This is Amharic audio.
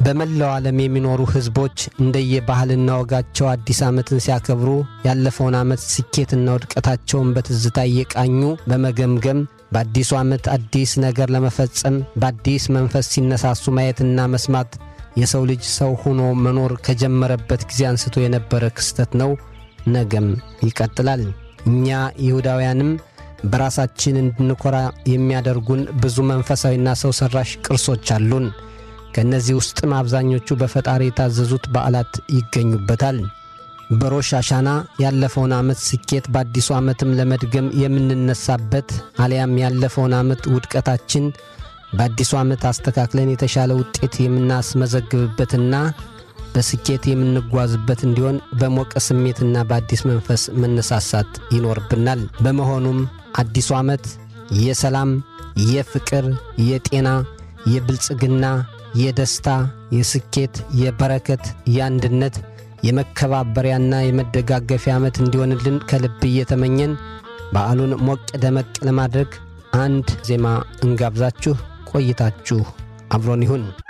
በመላው ዓለም የሚኖሩ ሕዝቦች እንደየባህልና ወጋቸው አዲስ ዓመትን ሲያከብሩ ያለፈውን ዓመት ስኬትና ውድቀታቸውን በትዝታ እየቃኙ በመገምገም በአዲሱ ዓመት አዲስ ነገር ለመፈጸም በአዲስ መንፈስ ሲነሳሱ ማየትና መስማት የሰው ልጅ ሰው ሆኖ መኖር ከጀመረበት ጊዜ አንስቶ የነበረ ክስተት ነው። ነገም ይቀጥላል። እኛ ይሁዳውያንም በራሳችን እንድንኮራ የሚያደርጉን ብዙ መንፈሳዊና ሰው ሠራሽ ቅርሶች አሉን። ከእነዚህ ውስጥም አብዛኞቹ በፈጣሪ የታዘዙት በዓላት ይገኙበታል። በሮሽ አሻና ያለፈውን ዓመት ስኬት በአዲሱ ዓመትም ለመድገም የምንነሳበት አሊያም ያለፈውን ዓመት ውድቀታችን በአዲሱ ዓመት አስተካክለን የተሻለ ውጤት የምናስመዘግብበትና በስኬት የምንጓዝበት እንዲሆን በሞቀ ስሜትና በአዲስ መንፈስ መነሳሳት ይኖርብናል። በመሆኑም አዲሱ ዓመት የሰላም፣ የፍቅር፣ የጤና፣ የብልጽግና፣ የደስታ፣ የስኬት፣ የበረከት፣ የአንድነት፣ የመከባበሪያና የመደጋገፊያ ዓመት እንዲሆንልን ከልብ እየተመኘን በዓሉን ሞቅ ደመቅ ለማድረግ አንድ ዜማ እንጋብዛችሁ። ቆይታችሁ አብሮን ይሁን።